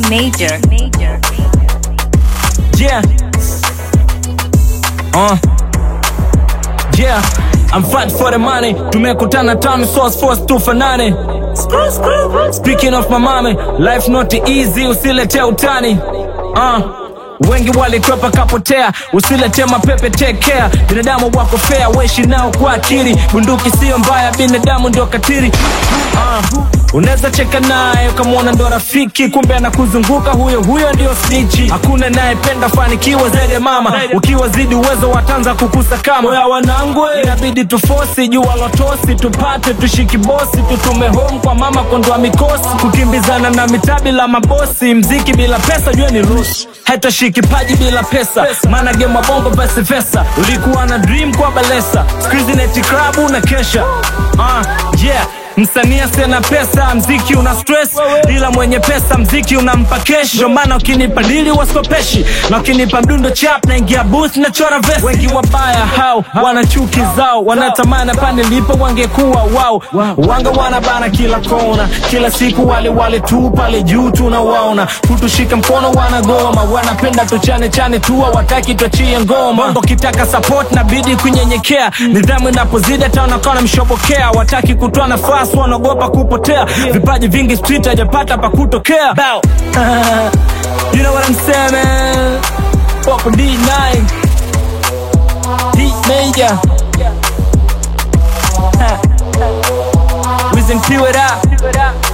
Major. Yeah. Uh. Yeah. I'm fight for the money. Tumekutana town source force tufanane. Speaking of my mommy, life not easy, usilete utani. Uh. Wengi walikwepa kapotea, usilete mapepe take care. Binadamu wako fair, weshi nao kwa akili. Bunduki sio mbaya, binadamu ndio katiri. Uh. Unaweza cheka naye ukamwona ndo rafiki, kumbe anakuzunguka huyo huyo ndio snitchi. Hakuna nayependa fanikiwa zaidi ya mama, ukiwa zidi uwezo watanza kukusakama. Oya wanangu, inabidi tufosi jua lotosi, tupate tushiki bosi, tutume home kwa mama kondoa mikosi, kukimbizana na mitaa bila mabosi, mziki bila pesa jua ni rush haitashiki paji bila pesa, maana game wa bongo vice versa. Ulikuwa na dream kwa balesa, squeeze net club na kesha. Uh, yeah Msanii asena pesa, mziki una stress, ila mwenye pesa mziki unampa kesh. Ndio maana ukinipa dili waskopeshi, na ukinipa mdundo chap naingia booth na chora vesi. Wengi wabaya hao wana chuki zao, wanatamani pande lipo wangekuwa wao. Wanga wanabana kila kona, kila siku wale wale tu pale juu tunawaona, kutushika mkono wanagoma, wanapenda tuchane chane tu, hawataki tuachie ngoma. Bongo kitaka support na bidi kunyenyekea, nidhamu inapozidi hata wanakuwa mshobokea, wataki kutoa nafasi wanaogopa kupotea vipaji vingi street hajapata pa kutokea Bow. you know what I'm saying man Pop D9 D Major Wiz and Q it up